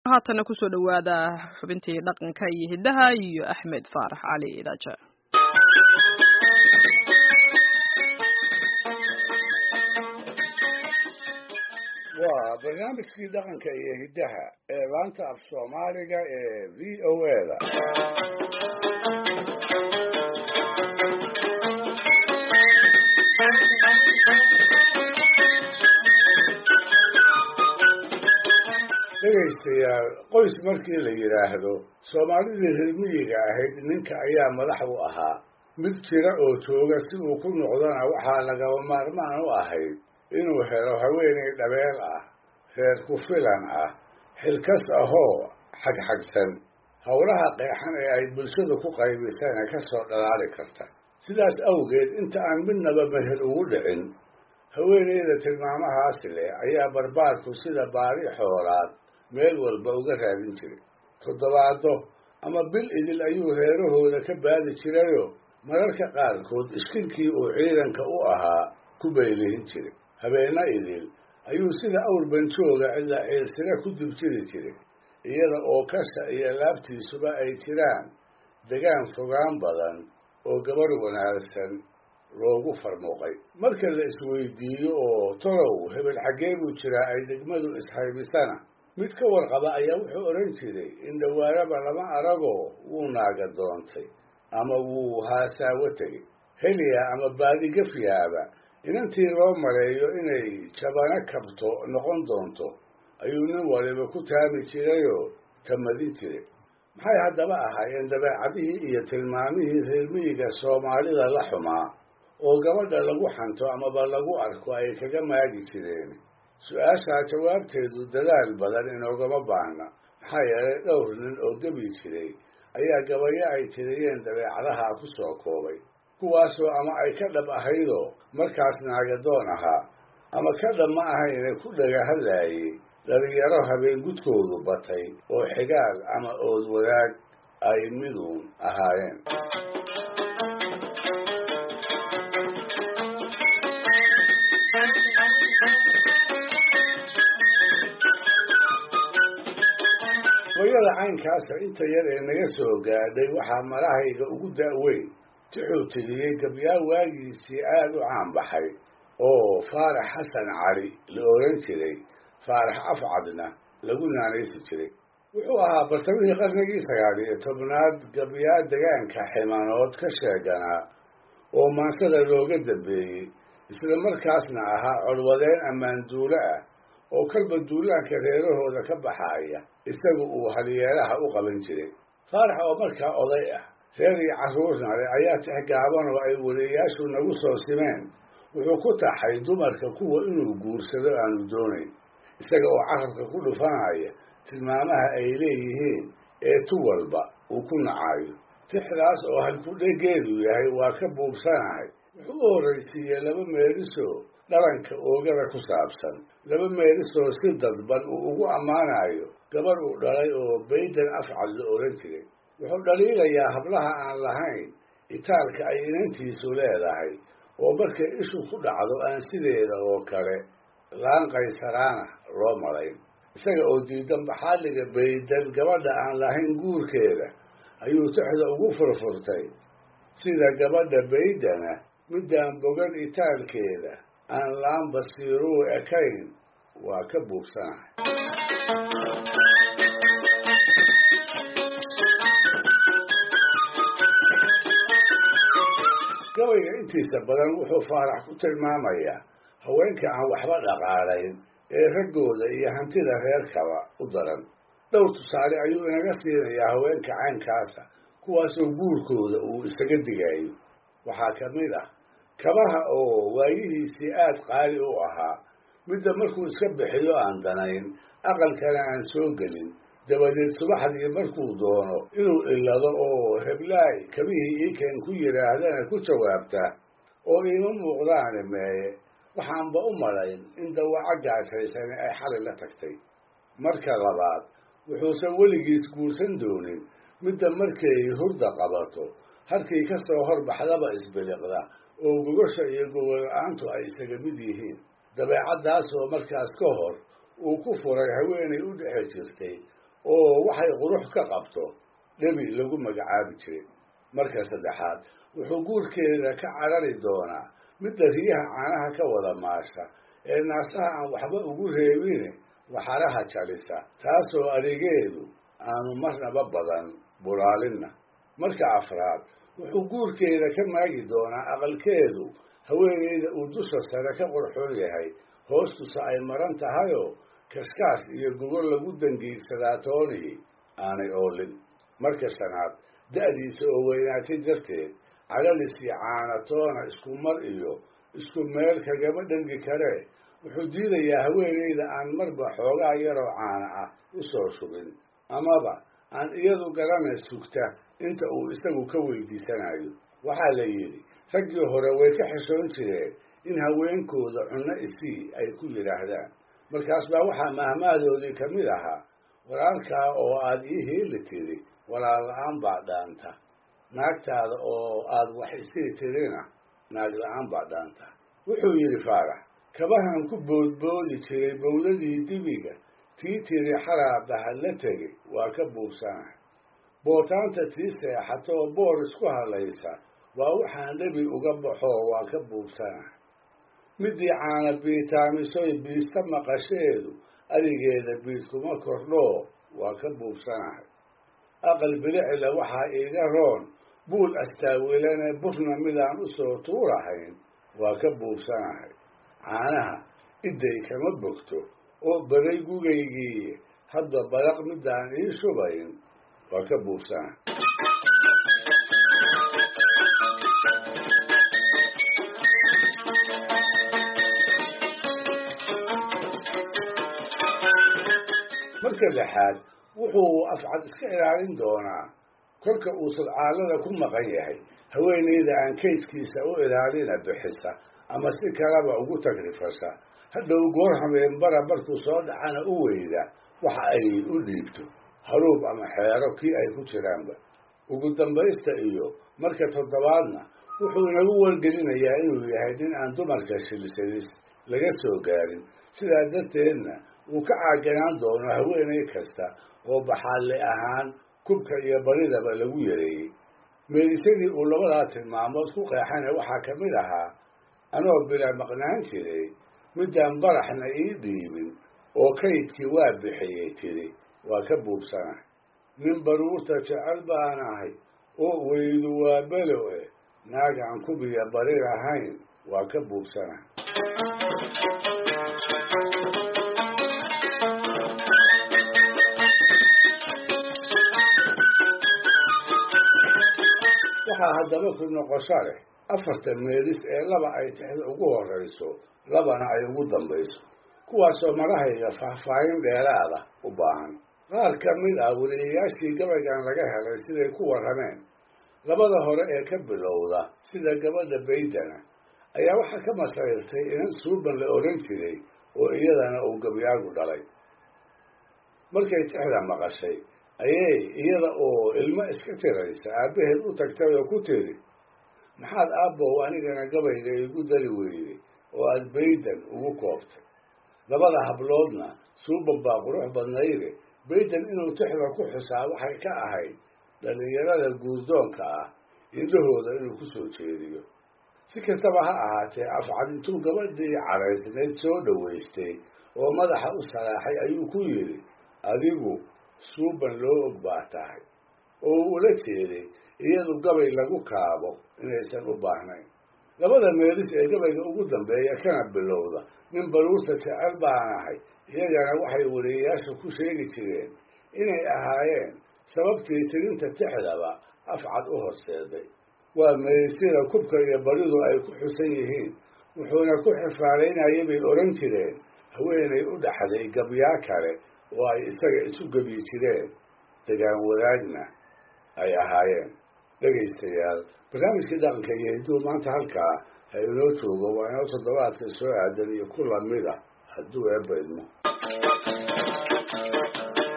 haatana kusoo dhowaada xubintii dhaqanka iyo hiddaha iyo axmed faarax cali idaaja waa barnaamijkii dhaqanka iyo hiddaha ee laanta af soomaaliga ee v o a-da dhegaystayaal qoys markii la yidhaahdo soomaalidii reermiyiga ahayd ninka ayaa madax u ahaa mid jira oo jooga si uu ku noqdona waxaa lagaba maarmaan u ahayd inuu helo haweenay dhabeel ah reer ku filan ah xilkas ahoo xagxagsan howlaha qeexan ee ay bulshadu ku qaybisana ka soo dhalaali karta sidaas awgeed inta aan midnaba meher ugu dhicin haweeneyda tilmaamahaasi leh ayaa barbaarku sida baari xoolaad meel walba uga raadin jiray toddobaado ama bil idil ayuu reerahooda ka baadi jirayoo mararka qaarkood iskinkii uu ciidanka u ahaa ku baylihin jiray habeena idil ayuu sida awr banjooga ilaa ciilsira ku dibjiri jiray iyada oo kasha iyo laabtiisuba ay jiraan degaan fogaan badan oo gabadh wanaagsan loogu farmuuqay marka la isweydiiyo oo tolow hebel xaggee buu jiraa ay degmadu ishaybisana mid ka warqaba ayaa wuxuu odhan jiray in dhawaaraba lama aragoo wuu naaga doontay ama wuu haasaawo tegey heliya ama baadigafyaaba inantii loo maleeyo inay jabano kabto noqon doonto ayuu nin waliba ku taami jirayoo tamadin jiray maxay haddaba ahaayeen dabeecadihii iyo tilmaamihii reermiyiga soomaalida la xumaa oo gabadha lagu xanto amaba lagu arko ay kaga maagi jireen su-aashaa jawaabteedu dadaal badan inoogama baahna maxaa yeelay dhowr nin oo gebi jiray ayaa gabayo ay tiriyeen dabeecadaha ku soo koobay kuwaasoo ama ay ka dhab ahaydoo markaas naagadoon ahaa ama ka dhab ma ahayne ku dhaga hadlaayey dhalinyaro habeen gudkoodu batay oo xigaal ama ood wadaag ay miduun ahaayeen gabayada caynkaasa inta yar ee naga soo gaadhay waxaa marahayga ugu da'weyn tixuu tiriyey gabyaal waagiisii aada u caanbaxay oo faarax xasan cali la oran jiray faarax afcadna lagu naanaysi jiray wuxuu ahaa bartamihii qarnigii sagaal iyo tobnaad gabyaal degaanka ximanood ka sheeganaa oo maansada looga dambeeyey isla markaasna ahaa colwadeen ammaan duulo ah oo kalba duulaanka reerahooda ka baxaaya isagu uu halyeelaha u qaban jiray faarax oo markaa oday ah reer iyo carruurna leh ayaa tix gaaban oo ay weliyayaashu nagu soo simeen wuxuu ku taxay dumarka kuwa inuu guursado aanu doonayn isaga oo carabka ku dhufanaya tilmaamaha ay leeyihiin ee tu walba uu ku nacaayo tixdaas oo halkudhegeedu yahay waa ka buubsanahay wuxuu u horraysiiyey laba meelisoo dhalanka oogada ku saabsan laba meelisoo si dadban uu ugu ammaanayo gabadh uu dhalay oo baydan afcad la odhan jiray wuxuu dhaliilayaa hablaha aan lahayn itaalka ay inantiisu leedahay oo markay ishu ku dhacdo aan sideeda oo kale laan qaysaraana loo malayn isaga oo diidan baxaaliga baydan gabadha aan lahayn guurkeeda ayuu tixda ugu furfurtay sida gabadha baydana midaan bogan itaalkeeda aan laan basiiruu ekayn waa ka buugsanahay gabayga intiisa badan wuxuu faarax ku tilmaamayaa haweenka aan waxba dhaqaalayn ee raggooda iyo hantida reerkaba u daran dhowr tusaale ayuu inaga siinayaa haweenka caynkaasa kuwaasoo guurkooda uu isaga digayo waxaa ka mid ah kabaha oo waayihiisii aad qaali u ahaa midda markuu iska bixiyo aan danayn aqalkana aan soo gelin dabadeed subaxdii markuu doono inuu ilado oo heblaay kabihii iikeen ku yidhaahdana ku jawaabta oo iima muuqdaane meeye waxaanba u malayn in dawaco gaashaysani ay xali la tagtay marka labaad wuxuusan weligiis guursan doonin midda markay hurda qabato halkii ka soo horbaxdaba isbiliqda oo gogosha iyo gogol-la-aantu ay isaga mid yihiin dabeecaddaasoo markaas ka hor uu ku furay haweenay u dhexe jirtay oo waxay qurux ka qabto dhebi lagu magacaabi jiray marka saddexaad wuxuu guurkeeda ka carari doonaa midda riyaha caanaha ka wada maasha ee naasaha aan waxba ugu reebine waxaraha jalisa taasoo adegeedu aanu marnaba badan bulaalinna marka afraad wuxuu guurkeeda ka maagi doonaa aqalkeedu haweeneyda uu dusha sare ka qurxoon yahay hoostusa ay maran tahayoo kaskaas iyo gogol lagu dangiigsadaa toonihii aanay oolin marka shanaad da'diisa oo weynaatay darteed calalis iyo caanatoona isku mar iyo isku meel kagama dhangi karee wuxuu diidayaa haweeneyda aan marba xoogaa yaroo caana ah u soo shubin amaba aan iyadu garana sugta inta uu isagu ka weydiisanayo waxaa la yidhi raggii hore way ka xishoon jireen in haweenkooda cunno isii ay ku yidhaahdaan markaas baa waxaa mahmaadoodii ka mid ahaa walaalkaa oo aad ii heeli tiri walaal la-aan baa dhaanta naagtaada oo aad wax isii tirina naag la-aan baa dhaanta wuxuu yidhi faarax kabahan ku boodboodi jiray bowladii dibiga tii tiri xaraabaha la tegay waa ka buubsanahay bootaanta tii seexatoo boor isku hadlaysa waa waxaan dhebi uga baxoo waa ka buubsanahay midii caana biitaamisoy biista maqasheedu adigeeda biid kuma kordhoo waa ka buubsanahay aqal bilicila waxaa iiga roon buul astaawilane burna midaan u soo tuurahayn waa ka buubsanahay caanaha idday kama bogto oo baray gugaygii hadda baraq midaan ii shubayn waa ka buubsanahay marka lixaad wuxuu afcad iska ilaalin doonaa kolka uu sadcaalada ku maqan yahay haweeneyda aan kaydkiisa u ilaalina bixisa ama si kalaba ugu tagrifasha hadhow goor hameenbara markuu soo dhacana u weyda waxa ay u dhiibto haruub ama xeero kii ay ku jiraanba ugu dambaysta iyo marka toddobaadna wuxuu inagu wargelinayaa inuu yahay nin aan dumarka shilshadis laga soo gaarin sidaa darteedna uu ka caaganaan doono haweeney kasta oo baxaalle ahaan kubka iyo baridaba lagu yareeyey meelisadii uu labadaa tilmaamood ku qeexana waxaa ka mid ahaa anoo bila maqnaan jiray midaan baraxna ii dhiibin oo kaydkii waa bixiyey tiri waa ka buubsanahay nin baruurta jecel baan ahay oo weydu waa belo eh naagaan kubiya barir ahayn waa ka buubsanahay waxaa haddaba ku noqosho leh afarta meelis ee laba ay tixda ugu horrayso labana ay ugu dambayso kuwaasoo marahayga faahfaahin dheeraada u baahan qaar ka mid ah weliyayaashii gabaygan laga helay siday ku warrameen labada hore ee ka bilowda sida gabadha baydana ayaa waxaa ka masayrtay inan suuban la odhan jiray oo iyadana uu gabyaagu dhalay markay tixda maqashay ayay iyada oo ilmo iska tiraysa aabbaheed u tagtay oo ku tiri maxaad aabbow anigana gabayga igu dari weyday oo aad baydan ugu koobtay labada habloodna suuban baa qurux badnayde baydan inuu tixda ku xusaa waxay ka ahayd dhallinyarada guurdoonka ah indhahooda inuu ku soo jeediyo si kastaba ha ahaatee afcad intuu gabadhii caraysnayd soo dhowaystay oo madaxa u salaaxay ayuu ku yidhi adigu suuban loo og baa tahay oo uu ula jeeday iyadu gabay lagu kaabo inaysan u baahnayn labada meelis ee gabayga ugu dambeeya kana bilowda nin baruurta jecel baan ahay iyagana waxay weliyayaasha ku sheegi jireen inay ahaayeen sababtii tirinta tixdaba afcad u horseeday waa meelisida kubka iyo baridu ay ku xusan yihiin wuxuuna ku xifaalaynayay bay odhan jireen haweenay u dhaxday gabyaa kale oo ay isaga isu gebyi jireen degaan wadaagna ay ahaayeen dhegaystayaal barnaamijkii dhaqanka iyo hidduu maanta halkaa ha inoo joogo waa inoo toddobaadka soo aadan iyo ku lamida hadduu eebba idmo